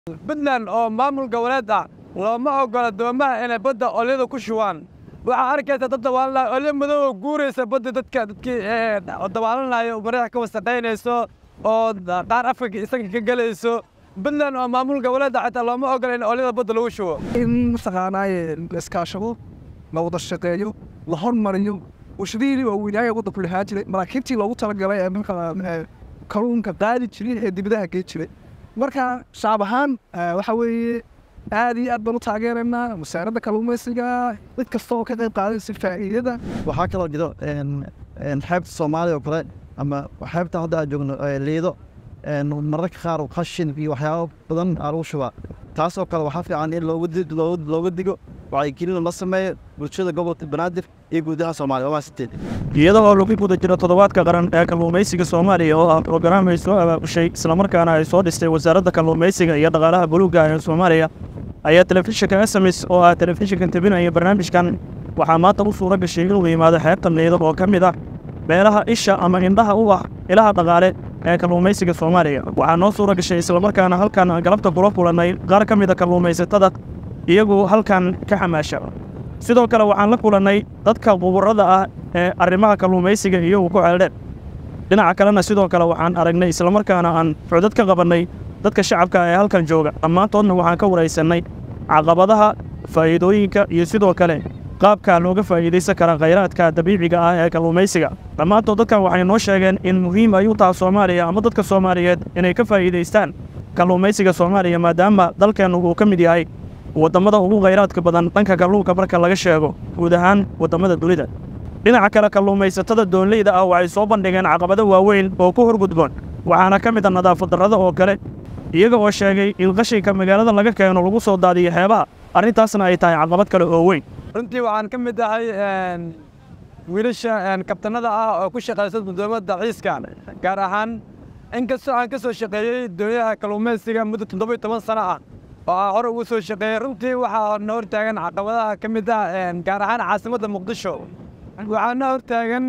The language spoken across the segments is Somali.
puntland oo maamul goboleed ah looma ogola doomaha inay badda olyada ku shubaan waxaa arkaysa dad dabaalanaya olyo madow oo guuraysa badda dadka dadkii dabaalanaya madaxa ka wasaqaynayso oo qaar afrika isaga ka gelayso puntland oo maamul goboleed ah xitaa looma ogola in olyada badda lagu shubo in mataqaanaaye la iskaashado la wada shaqeeyo la hormariyo warshadihii waaweynaaye waddanku lahaa jiray maraakiibtii loogu talagalay ee marka kalluunka qaadi jiray ee dibadaha gey jiray marka shacab ahaan waxa weeye aad iyo aad baan u taageeraynaa wasaaradda kalluumaysiga mid kasta oo ka qayb qaadaysa faa'iidada waxaa kaloo jiro xeebta soomaaliya oo kale ama xeebta hadda aan joogno liido mararka qaar qashin iyo waxyaabo badan aa lagu shubaa taasoo kale waxaa fiican in looga digo wacyigelin la sameeyo bulshada gobolka banaadir iyo guudaha soomaaliya waa maasanteed iyada oo lagu guda jiro toddobaadka qaran ee kalluumaysiga soomaaliya oo ah brograam ay soo abaabushay islamarkaana ay soo dhistay wasaaradda kalluumaysiga iyo dhaqaalaha buluugga ee soomaaliya ayaa telefishinka sms oo ah telefishinka tebinaya barnaamijkan waxaa maanta u suura gashay inuu yimaado xeebta liido oo ka mid ah meelaha isha ama indhaha u ah ilaha dhaqaale ee kalluumaysiga soomaaliya waxaa noo suura gashay islamarkaana halkan galabta kula kulannay qaar ka mida kalluumaysatada iyagu halkan ka xamaasha sidoo kale waxaan la kulannay dadka quburada ah ee arrimaha kalluumaysiga iyagu ku ceeldheen dhinaca kalena sidoo kale waxaan aragnay islamarkaana aan xucdad ka qabannay dadka shacabka ee halkan jooga dhammaantoodna waxaan ka waraysannay caqabadaha faa'iidooyinka iyo sidoo kale qaabka looga faa'iidaysan kara khayraadka dabiiciga ah ee kalluumaysiga dhammaantood dadkan waxay noo sheegeen in muhiim ay u taha soomaaliya ama dadka soomaaliyeed inay ka faa'iidaystaan kalluumaysiga soomaaliya maadaama dalkeennu uu ka mid yahay waddamada ugu khayraadka badan dhanka kalluunka marka laga sheego guud ahaan waddamada dunida dhinaca kale kalluumaysatada doonleyda ah waxay soo bandhigeen caqabado waaweyn oo ku horgudboon waxaana ka mid a nadaafad darrada oo kale iyaga oo sheegay in qashinka magaalada laga keeno lagu soo daadiyo xeebaha arrintaasna ay tahay caqabad kale oo weyn runtii waxaan ka mid ahay wiilasha kabtanada ah oo ku shaqaysa gudoomada ciiska gaar ahaan inkastoo aan ka soo shaqeeyey doonyaha kalluumaysiga muddo toddoba iyo toban sano ah oo aan hore ugu soo shaqeeyey runtii waxaa na hortaagan caqabadaha ka mid ah gaar ahaan caasimadda muqdisho waxaa na hortaagan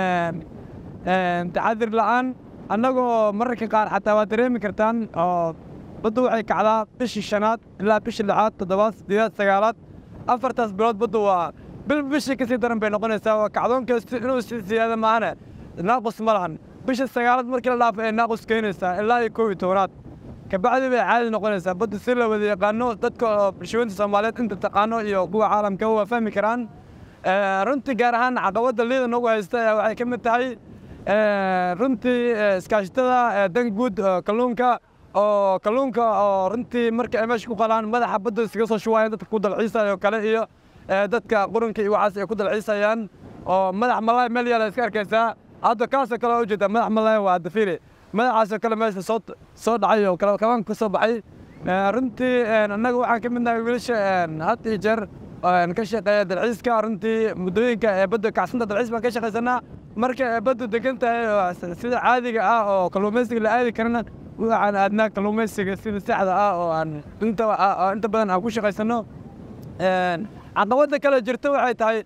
taxadir la'aan annagoo mararka qaar xataa waa dareemi kartaan oo baddu waxay kacdaa bishii shanaad ilaa bishii lixaad toddobaad siddeedaad sagaalaad afartaas bilood baddu waa bil bishii ka sii daran bay noqonaysaa waa kacdoonkeestu inuu sii siyaada maahane naaqus ma lahan bisha sagaalaad markii la dhaafo ay naaqus keenaysaa ilaa iyo kow iyo tobanaad kabacdi bay caadi noqonaysaa baddu si la wada yaqaano dadka oo bulshooyinta soomaaliyeed inta taqaano iyo kuwa caalamka waa fahmi karaan runtii gaar ahaan caqabadda liida nagu haysta waxay ka mid tahay runtii iskaashatada dan guud kalluunka oo kalluunka oo runtii marka ay meesha ku qalaan madaxa badda iskaga soo shubaayaan dadka ku dalxiisaya oo kale iyo dadka qurunka iyo waxaas ay ku dalxiisayaan oo madax malaay meel yaala iska arkaysaa hadda kaasoo kale ujeeda madax malaay waa dafiri madaxaasoo kale meesha soo soo dhacay oo kale kaban ka soo baxay runtii annaga waxaan ka mid nahay wiilasha had iyo jeer ka shaqeeya dalxiiska runtii muddooyinka ee badda kacsanta dalxiis baan ka shaqaysanaa marka ee baddu degan tahay sida caadiga ah oo kalluumaysiga la aadi karana waxaan aadnaa kalluumaysiga sida saxda ah oo aan inta inta badan aan ku shaqaysano caqabadda kale jirta waxay tahay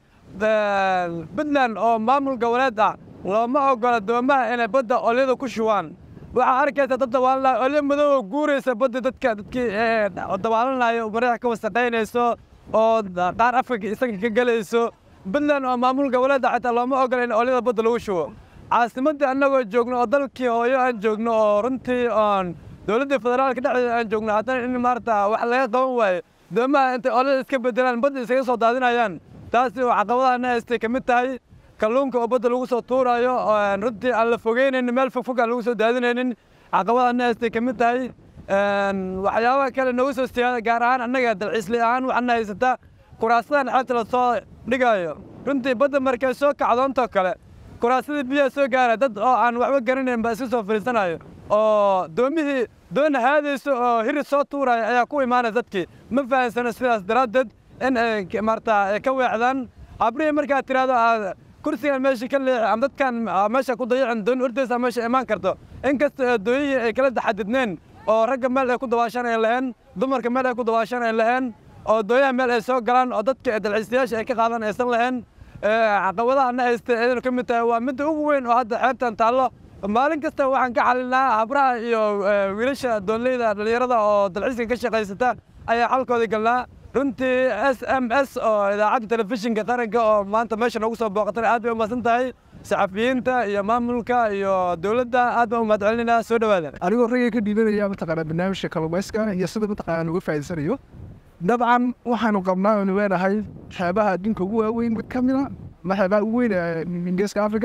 puntland oo maamul goboleed ah looma ogola doomaha inay badda olyada ku shubaan waxaa arkaysa dad dabaalanaya olyo madow oo guuraysa badda dadka dadkii dabaalanaya madaxa ka wasaqaynayso oo qaar afrika isaga ka gelayso puntland oo maamul goboleed ah xitaa looma ogola in olyada badda lagu shubo caasimaddii annagoo joogno oo dalkii hooyo aan joogno oo runtii oon dowladda federaalka dhexdeeda aan joogno haddana in maarata wax laga qaban waayo doomaha intay olyada iska bedelaan badda iskaga soo daadinayaan taasi oo caqabadaha na haystay ka mid tahay kalluunka oo badda lagu soo tuurayo runtii aan la fogeynaynin meel fogfog aan lagu soo daadinaynin caqabadaha na haystay ka mid tahay waxyaabaha kale noogu soo siyaada gaar ahaan annaga dalxiisli ahaan waxaana haysata kuraasadan xeebta la soo dhigayo runtii badda markay soo kacdoontoo kale kuraasadii biyaha soo gaara dad oo aan waxba garanayn baa iska soo fadhiisanayo oo doomihii doona haadayso oo hirid soo tuuraya ayaa ku imaanaya dadkii ma fahansano sidaas daraaddeed in ay maarata ay ka weecdaan habrihii markaad tiraahdo aad kursigan meesha ka leexi ama dadkan meesha ku dayacin doon ordaysa meesha imaan karto inkasta dooyihii ay kala taxadidneen oo ragga meel ay ku dabaashaan ay laheen dumarka meel ay ku dabaashaan ay laheen oo dooyaha meel ay soo galaan oo dadka dalxiisayaasha ay ka qaadan aysan lahayn caqabadaha na haysta ayadana ka mid tahay waa midda ugu weyn oo hadda xeebtan taallo maalin kasta waxaan ka xalinaa habraha iyo eh, wiilasha doonleyda dhallinyarada oo dalxiiska ka shaqaysata ayaa xalkooda galnaa runtii s m s oo idaacadda telefishinka qaranka oo maanta meesha noogu soo booqatay aad bay u mahadsan tahay saxafiyiinta iyo maamulka iyo dowladda aad baan u mahad celinayna soo dhowaada anigoo ragga ka dhiibanaya mataqaanaa barnaamijka kalluumayska iyo sida mataqaanaa uga faa'iidaysanayo dabcan waxaanu qabnaa oonu leenahay xeebaha adduunka ugu waaweyn mid ka mid a ama xeebaha ugu weyn ee ingiriiska africa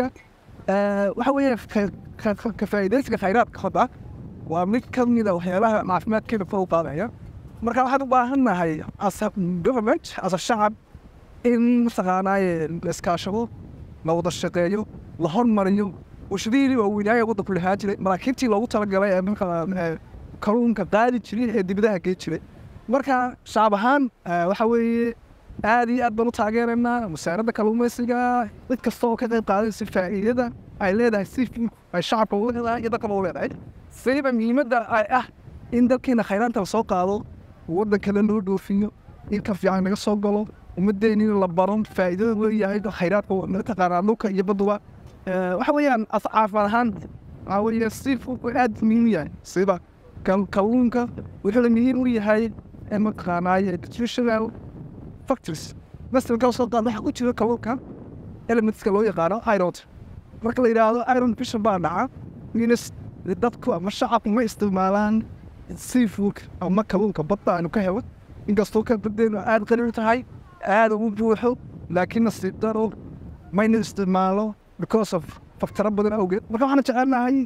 Eh, waxa weeye ka- ka- ka- ka faa'iidaysiga khayraadka badda waa mid ka mid a waxyaalaha caafimaadkeena kor u qaadaya marka waxaan u baahan nahay as a government as a shacab in mataqaanaaye la iskaashado la wada shaqeeyo la hormariyo warshadihii waaweynaaye waddanku lahaa jiray maraakiibtii loogu talagalay ee marka eh, kalluunka qaadi jiray ee dibadaha gee jiray marka shacab ahaan eh, waxa weeye aad iyo aad baan u taageeraynaa wasaaradda kalluumaysiga mid kasta oo ka qayb qaadaysa faa'iidada ay leedahay si ay shacabka u leedahay iyo dadkaba u leedahay siba muhiimadda ay ah in dalkeena khayraanta la soo qaado waddankana loo dhoofiyo in ka fiican naga soo galo ummaddeena in la baro faa'iidada leeyahay khayraadka mataqaanaa dhulka iyo badduba Eh, waxa weeyaan as caafimaad ahaan waxaa weeye si aad muhiim u yahay siba kal- kalluunka wuxuu la muhiim u yahay ee mataqaanaaye nutritional factors masalan kala soo qaad waxaa ku jira kalluunka elementska loo yaqaano iron marka la yidhaahdo iron fishan baa dhaca minus dadku ama shacabku ma isticmaalaan seafood ama kalluunka badda aanu ka helo inkastoo ka badeenu aad qani u tahay aad ugu buuxo laakiin nasiib daro mayna isticmaalo because of faktaro badan awgeed marka waxaan jecelnahay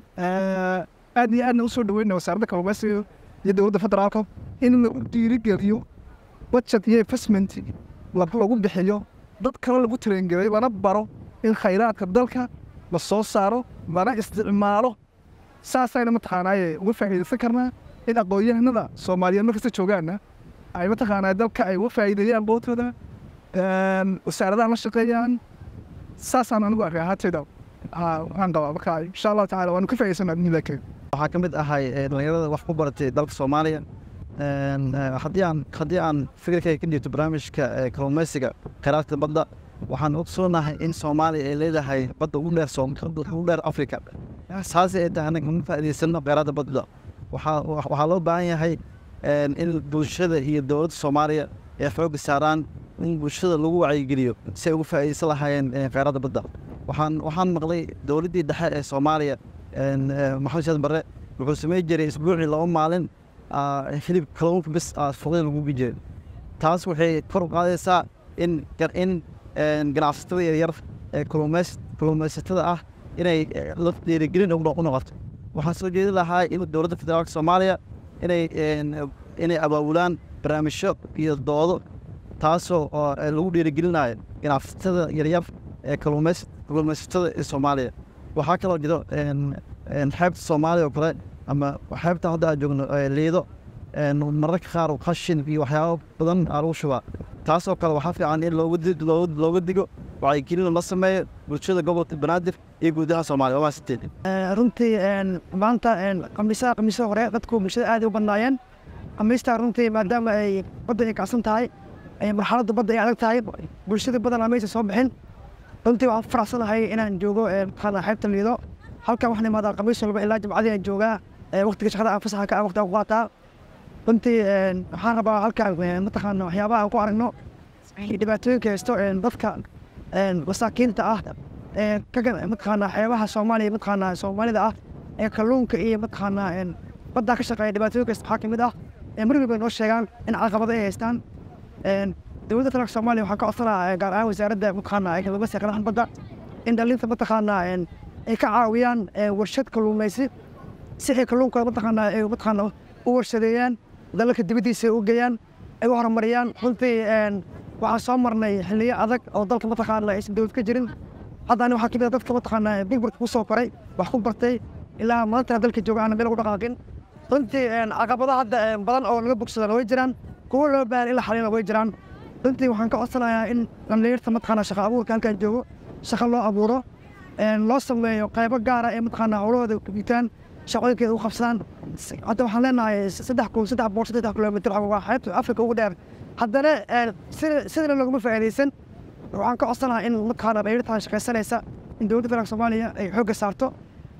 eh, aad iyo aadna usoo dhaweyna wasaaradda kalluumaysiga iyo dowladda federaalka in lagu dhiirigeliyo budget iyo investment la- lagu bixiyo dad kale lagu tarengelay lana baro in khayraadka dalka la soo saaro lana isticmaalo saasayna mataqaanaaye uga faa'iidaysan karnaa in aqoon-yahanada soomaaliyeed markasta joogaana ay mataqaanaa dalka ay uga faa'iideeyaan bootooda wasaaradaha la shaqeeyaan saasaan anigu arkay ahaatayda Ah, waxaan qabaa marka insha allahu tacaala waanu ka faa'iidaysanaa bismillahi kariim waxaa ka mid ahay eh, dhalinyarada wax ku baratay dalka soomaaliya Een, eh, haddii aan haddii aan fikirkayga ka dhiibto barnaamijka eh, kalluumaysiga kheyraadka badda waxaan ogsoonahay in soomaaliya ay leedahay badda ugu dheer Soom- ugu dheer africa saasi ay tahay anaga kama faa'iidaysano kheyraadda badda waxaa wa- waxaa loo baahan yahay een, in bulshada iyo dowladda soomaaliya ay xoogga saaraan in bulshada lagu wacyigeliyo si ay uga faa'iidaysan lahaayeen eh, kheyraadda badda waxaan waxaan maqlay dowladdii dhexe ee soomaaliya een, eh, maxamed saad barre wuxuu samayn jiray isbuucii laba maalin ah, hilib kalluunka bis ah, suuqyada lagu bi jiray taas waxay kor u qaadaysaa in gar- in een, ganacsatada yaryar ee kalluumays kalluumaysatada ah inay eh, la dhiirigelin ugu no- u noqoto waxaan soo jeedi lahaa in dowladda federaalka soomaaliya inay een, inay abaabulaan barnaamijyo iyo doodo taasoo oo eh, lagu dhiirigelinayo ganacsatada yaryar ee kalluumays kalluumaysatada ee soomaaliya waxaa kaloo jiro een, een, xeebta soomaaliya oo kale ama xeebta hadda aan joogno ee liido een, mararka qaar qashin iyo waxyaabo badan aa lagu shubaa taasoo kale waxaa fiican in looga di- looga looga digo wacyigelin la sameeyo bulshada gobolka banaadir iyo guudaha soomaaliya waa mahadsantiin runtii een, maanta een, khamiisaha khamiisada hore dadku bulshada aad ay u badnaayeen khamiistaa runtii maadaama ay badda ay kacsan tahay ay marxaladda badda ay adag tahay bulshada badanaa maysa soo bixin runtii waxaan ku faraxsanahay inaan joogo een, maxaa xeebta liido halkan waxaan imaadaa khamiis walba ilaa jimcadii aan joogaa ee, waqtiga shaqada aan fasaxa ka ah waqti aan ku qaataa runtii een, waxaan rabaa halkan een, mataqaana waxyaabaha aan ku aragno iyo dhibaatooyinka haysto een, dadka een, masaakiinta ah ee ka gan- mataqaanaa xeebaha soomaaliya mataqaanaa soomaalida ah ee kalluunka iyo mataqaanaa een, baddaa ka shaqeeya dhibaatooyinka haysta waxaa ka mid ah ee mar walba noo sheegaan in caqabado ay haystaan een, dowladda federaalka soomaaliya waxaa ka codsanaa gaar ahaan wasaaradda mataqaanaa ee kalluumaysiga qadaxan badda in dhalinta mataqaanaa een, ay ka caawiyaan ee, warshad kalluumaysi si ay kalluunka mataqaanaa ay mataqaanaa u warshadeeyaan dalalka dibaddiisa ay u geeyaan ay u horumariyaan runtii een, waxaan soo marnay xilliyo adag oo dalka mataqaanaa aysan dowlad ka jirin haddana waxaa kamid ah dadka mataqaanaa bilburka ku soo koray wax ku bartay ilaa maantana dalka jooga aan meel ugu dhaqaaqin runtii een, caqabado hadda een, badan oo laga bogsadana way jiraan kuwo loo baahan in la xalina way jiraan runtii waxaan ka codsanayaa in dhallinyarta mataqaanaa shaqa abuurka halkan joogo shaqa loo abuuro een, loo sameeyo qaybo gaara ee mataqaanaa howlahooda kubitaan shaqooyinkeeda u qabsadaan S- hadda waxaan leenahay saddex kun saddex boqol saddex kilomitir waa xeebta afrika ugu dheer haddana een, sida sidana laguma faa'iidaysan waxaan ka codsanahaa in mataqaanaa dhallinyarta shaqaysanaysa in dowladda federaalka soomaaliya ay xoogga saarto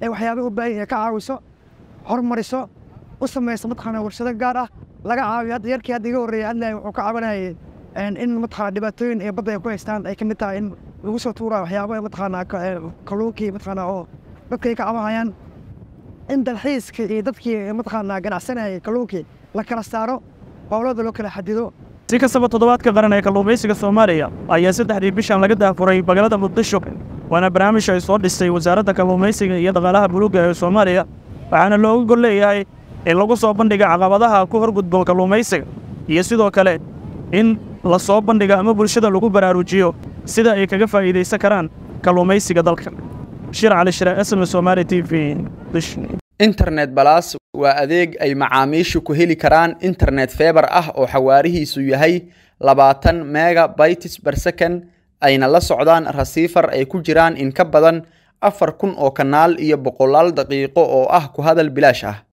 ee waxyaabaha u baahan yahay ka caawiso hormariso u samayso mataqaana warshado gaar ah laga caawiyo hadda yarkii hadda iga horreeyay hadlaya wuxuu ka cabanayay in mataqaana dhibaatooyin ee badda ay ku haystaan ay ka mid tahay in lagu soo tuurayo waxyaabo mataqaana kalluunkii mataqaana oo dadka ay ka cabanayaan in dalxiiska iyo dadkii mataqaana ganacsanayay kalluunkii la kala saaro howlada loo kala xadido si kastaba toddobaadka qaran ee kalluumaysiga soomaaliya ayaa saddexdii bishan laga daafuray magaalada muqdisho waana barnaamij ay soo dhistay wasaaradda kalluumaysiga iyo dhaqaalaha buluugga ee soomaaliya waxaana looga gol leeyahay in lagu soo bandhiga caqabadaha ku horgudbo kalluumaysiga iyo sidoo kale in la soo bandhiga ama bulshada lagu baraarujiyo sida ay kaga faa'iidaysan karaan kalluumaysiga dalka shir cali shire sm somaali t v internet balas waa adeeg ay macaamiishu ku heli karaan internet feebar ah oo xawaarihiisu yahay labaatan mega bytes per second ayna la socdaan rasiifar ay ku jiraan in ka badan afar kun oo kanaal iyo boqolaal daqiiqo oo ah ku hadal bilaash ah